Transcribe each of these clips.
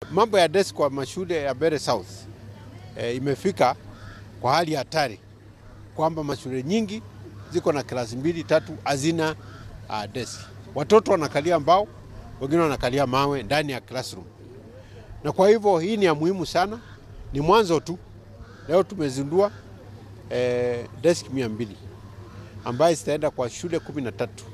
Mambo ya desk kwa mashule ya Mbeere South e, imefika kwa hali hatari kwamba mashule nyingi ziko na klasi mbili tatu hazina uh, desk. Watoto wanakalia mbao, wengine wanakalia mawe ndani ya classroom, na kwa hivyo hii ni ya muhimu sana, ni mwanzo tu. Leo tumezindua eh, desk mia mbili ambayo zitaenda kwa shule kumi na tatu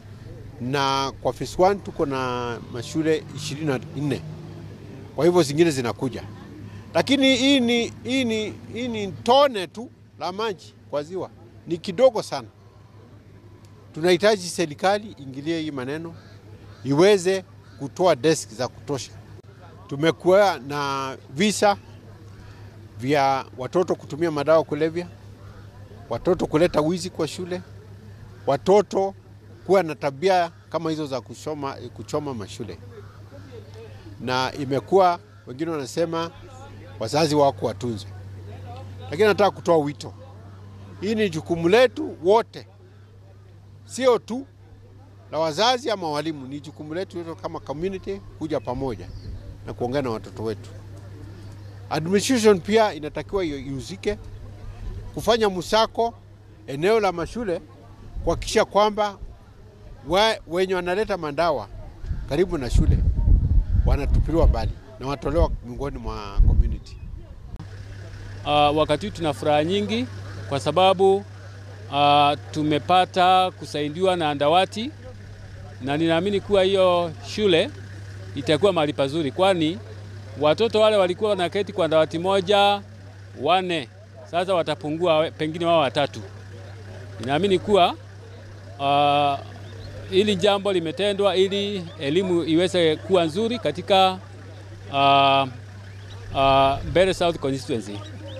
na kwa phase 1 tuko na mashule 24 kwa hivyo zingine zinakuja, lakini hii ni, hii ni, hii ni tone tu la maji kwa ziwa, ni kidogo sana. Tunahitaji serikali ingilie hii maneno iweze kutoa desk za kutosha. Tumekuwa na visa vya watoto kutumia madawa kulevya, watoto kuleta wizi kwa shule, watoto kuwa na tabia kama hizo za kuchoma, kuchoma mashule, na imekuwa wengine wanasema wazazi wako watunze, lakini nataka kutoa wito, hii ni jukumu letu wote, sio tu la wazazi ama walimu, ni jukumu letu wote kama community kuja pamoja na kuongea na watoto wetu. Administration pia inatakiwa ihusike kufanya msako eneo la mashule kuhakikisha kwamba we, wenye wanaleta madawa karibu na shule wanatupiliwa mbali na watolewa miongoni mwa community. Uh, wakati huu tuna furaha nyingi kwa sababu uh, tumepata kusaidiwa na andawati na ninaamini kuwa hiyo shule itakuwa mahali pazuri, kwani watoto wale walikuwa wanaketi kwa dawati moja wane, sasa watapungua pengine wao watatu. Ninaamini kuwa uh, hili jambo limetendwa ili elimu iweze kuwa nzuri katika uh, uh, Mbeere South constituency.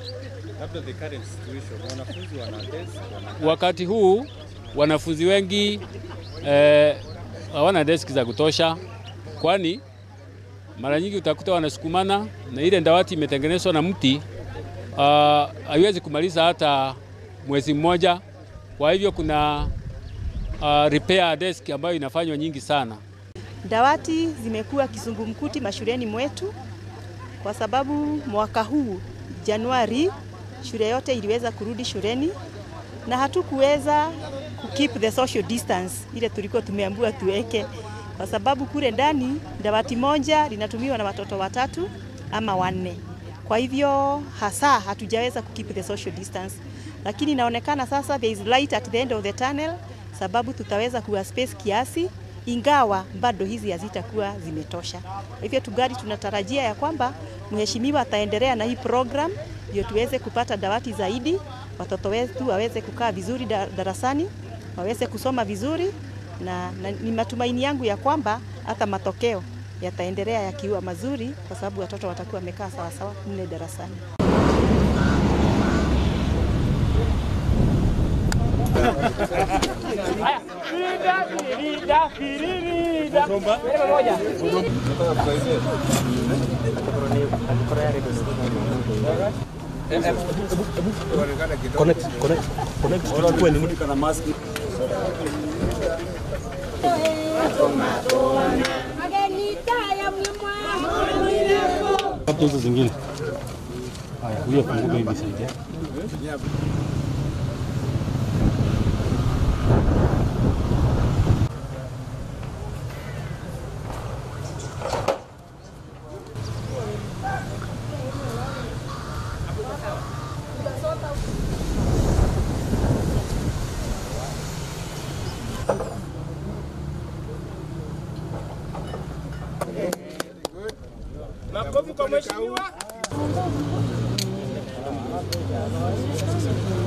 Wakati huu wanafunzi wengi hawana eh, deski za kutosha, kwani mara nyingi utakuta wanasukumana na ile dawati imetengenezwa na mti haiwezi uh, kumaliza hata mwezi mmoja. Kwa hivyo kuna uh, repair desk ambayo inafanywa nyingi sana. Dawati zimekuwa kizungumkuti mashuleni mwetu kwa sababu mwaka huu Januari shule yote iliweza kurudi shuleni na hatukuweza ku keep the social distance ile tulikuwa tumeambiwa tuweke, kwa sababu kule ndani dawati moja linatumiwa na watoto watatu ama wanne. Kwa hivyo hasa hatujaweza ku keep the social distance, lakini inaonekana sasa there is light at the end of the tunnel, sababu tutaweza kuwa space kiasi, ingawa bado hizi hazitakuwa zimetosha. Kwa hivyo tugari tunatarajia ya kwamba mheshimiwa ataendelea na hii program ndio tuweze kupata dawati zaidi, watoto wetu waweze kukaa vizuri darasani, waweze kusoma vizuri na, na ni matumaini yangu ya kwamba hata matokeo yataendelea yakiwa mazuri, kwa sababu watoto watakuwa wamekaa sawasawa mle darasani. hizo zingine. Haya, huyo funguka hivi saidia. Makofi kwa mheshimiwa.